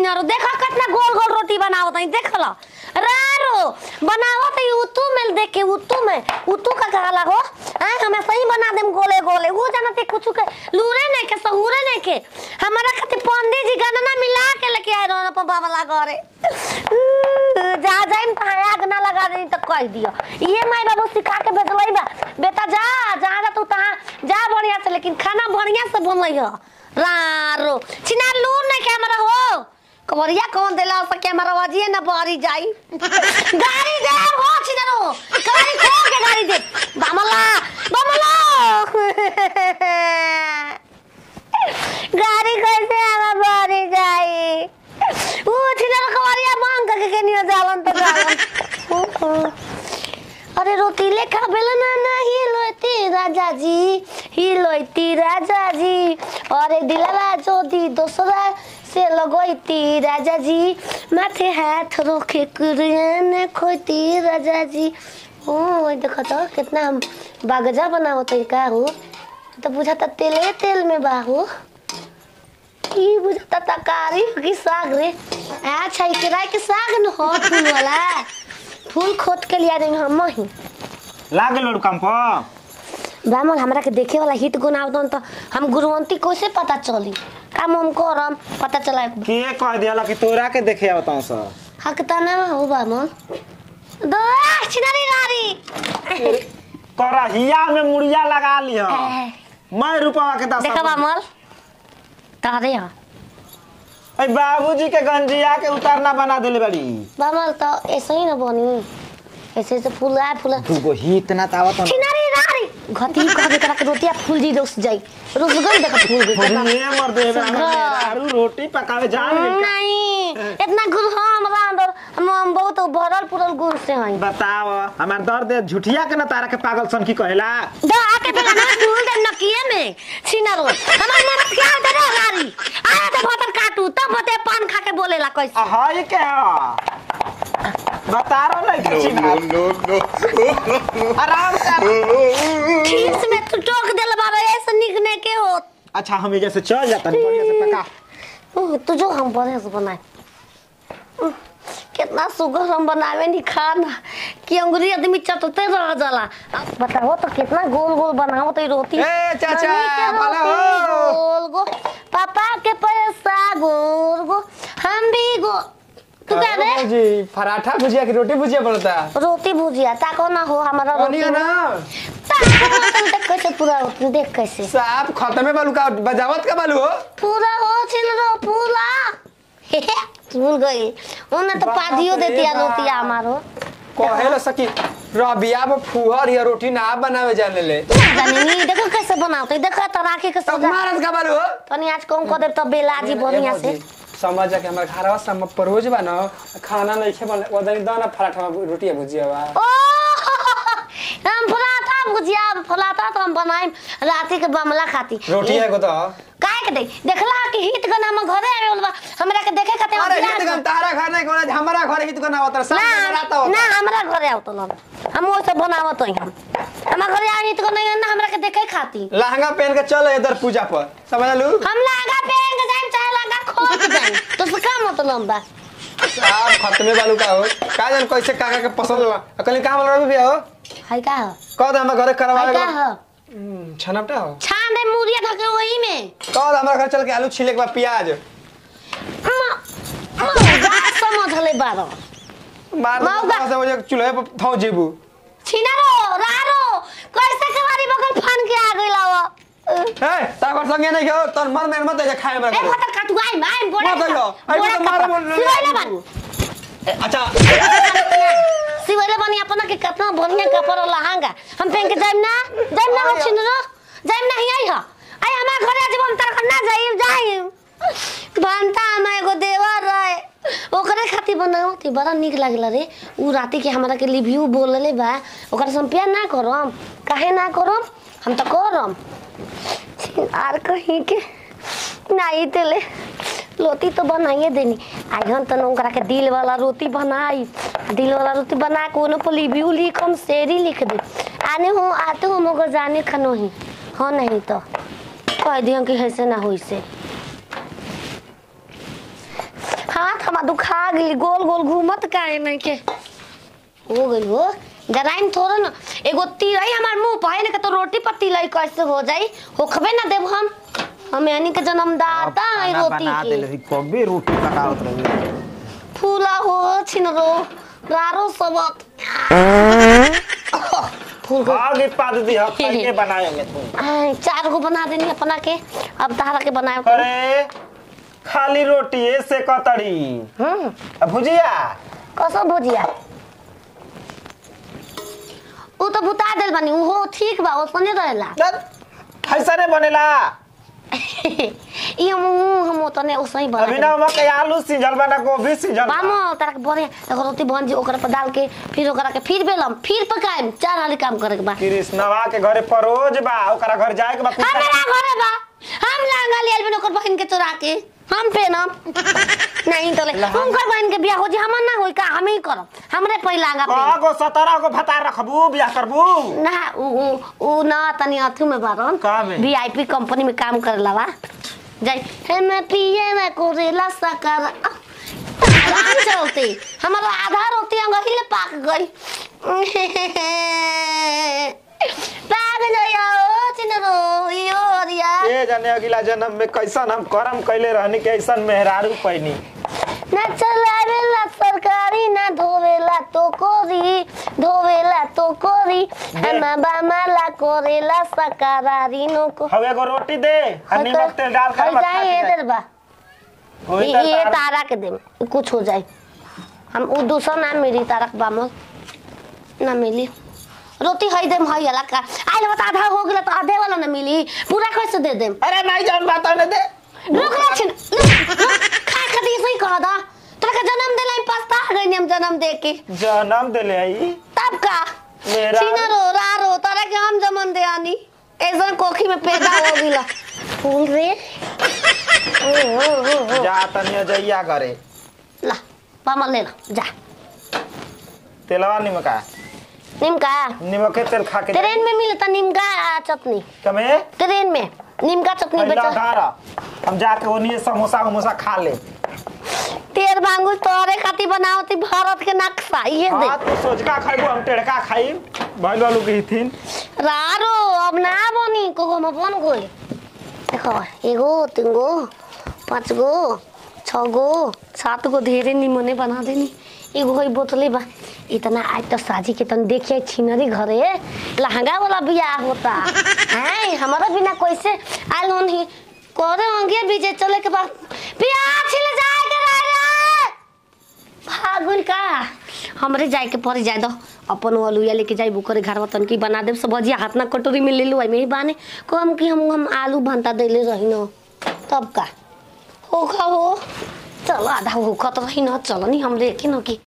छिनारो देखा कितना गोल गोल रोटी बनावत है देख लो रारो बनावत है उतू में देख के उतू में उतू का कहला हो हैं हमें सही बना देम गोले गोले वो जानते कुछ के लूरे नहीं के सहूरे नहीं के हमारा खातिर पंडित जी गणना मिला के लेके आए रहो अपन बाबा घरे जा जाइम तो आग ना लगा दे तो कह दियो ये माई बाबू सिखा के भेजलई बा बेटा जा जहाँ जा तू तहाँ जा बढ़िया से लेकिन खाना बढ़िया से बनलई हो रारो छिना लूर नहीं कैमरा हो कवरिया कौन देला से कैमरा वाजिए ना बारी जाई गाड़ी दे हो छिना रो गाड़ी खोल के गाड़ी दे बामला बामला गाड़ी कैसे आवा बारी जाई ऊ छिना रो कवरिया मांग के के नियो जालन तो जालन अरे रोटी लेखा बेलना ना हिलोती राजा जी हिलोती राजा जी अरे दिलवा जोदी दोसरा से लगोती राजा जी माथे हाथ रोके कुरियन खोती राजा जी ओ ओए देखो तो कितना हम बागजा बनावत है का हो तो बुझाता तेले तेल में बाहू ई बुझाता तकारी की साग रे अच्छा ई किराए के साग न हो फूल वाला फूल खोद के लिया देंगे हम ही लागे लोड काम पर ब्राह्मण हमरा के देखे वाला हिट गुण आवतन तो हम गुरुवंती कैसे पता चली काम हम करम पता चला के कह दिया कि तोरा के देखे आवता सर हक तना हो ब्राह्मण दो छिनारी गाड़ी करहिया में मुड़िया लगा लिह मैं रुपवा के दस देखा ब्राह्मण तारे हा अरे बाबूजी के गंजिया के उतारना बना देले बड़ी ब्राह्मण तो ऐसे ही ना बनी ऐसे ऐसे फूल आए फूल दूगो ही इतना तावत छिनारी गाड़ी घटी कह दे करा के रोटिया फूल जी रुस जाई रुस गई देखा फूल गई ये मर दे सुग्गा। आरू रोटी पकावे जान नहीं इतना गुड़ हाँ हमरा अंदर हम हम बहुत भरल पुरल गुड़ से हई बताओ हमार दर्द है झुठिया के ना तारा के पागल सन की कहेला दा आके बेला ना फूल दे नकिए में छिनरो हमार मन क्या दे रे गाड़ी आया तो भतर काटू तब बते पान खा के बोलेला कैसे हाय के बता रहा नहीं किसी बात आराम से खीस में तू टोक देल बाबा ऐसे निकने के हो अच्छा हम ये जैसे चल जाता नहीं बढ़िया से पका उह, तू जो हम बढ़िया से बनाए उह, कितना सुगर हम बनावे नहीं खाना कि अंगुरी आदमी चटते रह जाला अब बताओ तो कितना गोल गोल बनाओ तो रोटी ए, चाचा, ननी के भला रोटी हो। गोल गोल पापा के पैसा गोल गोल हम भी गो तू क्या रे जी पराठा भुजिया की रोटी भुजिया बनता रोटी भुजिया ताको ना हो हमारा रोटी बनिया ना ताको ना तुम देख कैसे पूरा होती देख कैसे साहब खत्मे बालू का बजावत का बालू हो पूरा हो छिल रो पूरा भूल गई उन्हें तो बाप पादियो रे देती है बाप। रोटी हमारो कहे लो सकी रबिया में फुहर या रोटी ना बनावे जाने ले जाने नहीं देखो कैसे बनाते देखो तो राखी के तब सजा मारत का बालू हो तनी आज कौन कर दे तो बेलाजी बढ़िया से समझ जा के हमारे घरवा से हम परोज बा ना खाना नहीं खे बन ओदनी दाना पराठा रोटी भुजिया बा ओ हम फलाता भुजिया फलाता तो हम बनाए राती के बमला खाती रोटी है को तो काहे के दे देखला कि हित गना हम घरे आवे बोलबा हमरा के देखे खाते अरे हित गन तारा घर नहीं कोना हमारा घर हित गन आवत सब ना राता ना होता हमरा घरे आवत लन हम वो सब बनावत हई हम हमरा घरे आ हित गना ना हमरा के देखे खाती लहंगा पहन के चल इधर पूजा पर समझ लू हम लागा पहन के जाएं चाहे लागा खोज जाएं तो से का मतलब बा साहब खत्मे बालू का हो का जान कैसे काका के पसंद बा अकली काम वाला भी हो है का हो कह दे हमारे घरे करवावे है का हो छनपटा हो छान दे मुरिया धके वही में कह दे हमारे घर चल के आलू छीले के बाद प्याज बात समझ ले बारो मार मौका। दे से मुझे चूल्हे पर थौ जेबू छिनारो रारो कैसे कवारी बगल फान के आ गइला हो ए ताकर संगे नहीं हो तोर मन में मत जा खाए ए हमरा भतर काटू आई माई बोले मत जाओ आई तो मार बोल सिवाइले बन अच्छा सिवाइले बनी अपना के कितना बढ़िया कपड़ा लहंगा हम पहन के जाइम ना जाइम ना हो छिनरो जाइम ना ही आई हो आई हमार घरे आज हम तर ना जाइम जाइम बनता हम एगो देवर रहे ओकरे खातिर बनाओ थी बड़ा निक लागला रे उ राती के हमरा के रिव्यू बोलले बा ओकरा से हम प्यार ना करम काहे ना करम हम तो करम आर कहीं के नहीं तेले रोटी तो बनाइए देनी आइहन तो ओकरा के दिल वाला रोटी बनाई दिल वाला रोटी बना के ओने पर रिव्यू लिख हम शेरी लिख दे आने हो आते हो मगर जाने खनो ही हाँ नहीं तो कह दियो कि ऐसे ना हो से हाँ माथा में दुखा गई गोल गोल घूमत काहे नहीं के हो गई हो डराइम थोड़ा ना एगो तिलई हमार मुंह पाए ना तो रोटी पर तिलई कैसे हो जाई होखबे ना देव हम हम यानी के जन्मदाता है खाना रोटी बना की देले रही कभी रोटी पकावत रही फूला हो छिनरो रारो सबत फूल गो आगे पाद दी हम के बनाएंगे तुम आय, चार गो बना देनी अपना के अब तारा के बनाए अरे खाली रोटी से कतड़ी हम्म अब भुजिया कसो भुजिया उ तो बुता देल बानी उ हो ठीक बा ओसने रहेला ऐसा नहीं बनेला ई हम हम तने ओसही बना अभी देनी। ना मकई आलू सिंजल बना गोभी सिंजल बा। बामो तारा के बने एगो रोटी बन जी ओकरा पर डाल के फिर ओकरा के फिर बेलम फिर पकाएम चार हाली काम करे के बा कृष्णवा के घरे परोज बा ओकरा घर जाए के बा कुछ हमरा घरे बा हम लांगा लियल बिन ओकर बहन के चोरा के हम पेनम नहीं तो ले उनकर बहन के बियाह हो जी हमर ना होई का हम ही करब हमरे पहिला लांगा पेन कगो सतरह गो भतार रखबू बियाह करबू ना उ उ उ ना तनी अथु में बारन का में? वीआईपी कंपनी में काम करेला बा जाई हे मैं पिए में कोरेला सकर आराम चलते हमारा आधा रोटी अंगही ले पाक गई पाक गया ओ चिनरो यो रिया ए जाने अगला जन्म में कैसन हम करम कैले रहनी के ऐसन मेहरारू पैनी ना चलावेला सरकारी ना धोवेला तो कोरी धोवेला तो कोरी हमा बामाला कोरेला सकारारी नो को हवे एगो रोटी दे आ नमक तेल डाल कर हई जाए इधर बा होई ये त ये तार- तारा के दे कुछ हो जाए हम उ दूसरा ना मिली तारा के बामल ना मिली रोटी हई देम हई अला का आइल बता आधा हो गेला तो आधे वाला ना मिली पूरा कैसे दे देम अरे माई जान बात ने दे रुक ना छिन खा खा दी सही कह दा तोरा के जन्म देला हम पछता गई हम जन्म दे के जन्म देले आई तब का मेरा- सीना रो रा रो तारा के हम जमन दे आनी ऐसा कोखी में पैदा हो गिला फूल रे ओ, ओ, ओ, ओ। जा तनी अजैया करे ला पामा ले ला जा तेलवा निमका निमका निमक के तेल खा के ट्रेन में मिलता निमका आ, चटनी कमे ट्रेन में निमका चटनी पहला बेचा धारा हम जाके ओनिए समोसा समोसा खा ले तेर मांगू तोरे खाती बनाओ ती भारत के नक्शा ये दे हां तो सोचका खाइबो हम टेड़का खाई भइल वालू के हिथिन रारो अब ना बनी कोको में बन गई देखो एगो तीन गो पाँच गो छ गो सात गो धेरै निमने बना देनी एगो है बोतले बा इतना आज तो साजी के तन देखिए छिनरी घरे लहंगा वाला बियाह होता है हमारा बिना कैसे आयल होनी करे होंगे बीजे चले के बाद बियाह छिल जाए के रहे फागुन का हमरे जाए के पड़ जाए दो अपन अलुया लेके जाए बुकर घर तन की बना देब सब भजिया हाथ ना कटोरी में ले लो में ही बाने कम कि हम हम आलू भंता देले रही न तब का हो खा हो चल आधा हो खत रही न चल नहीं हम लेके न की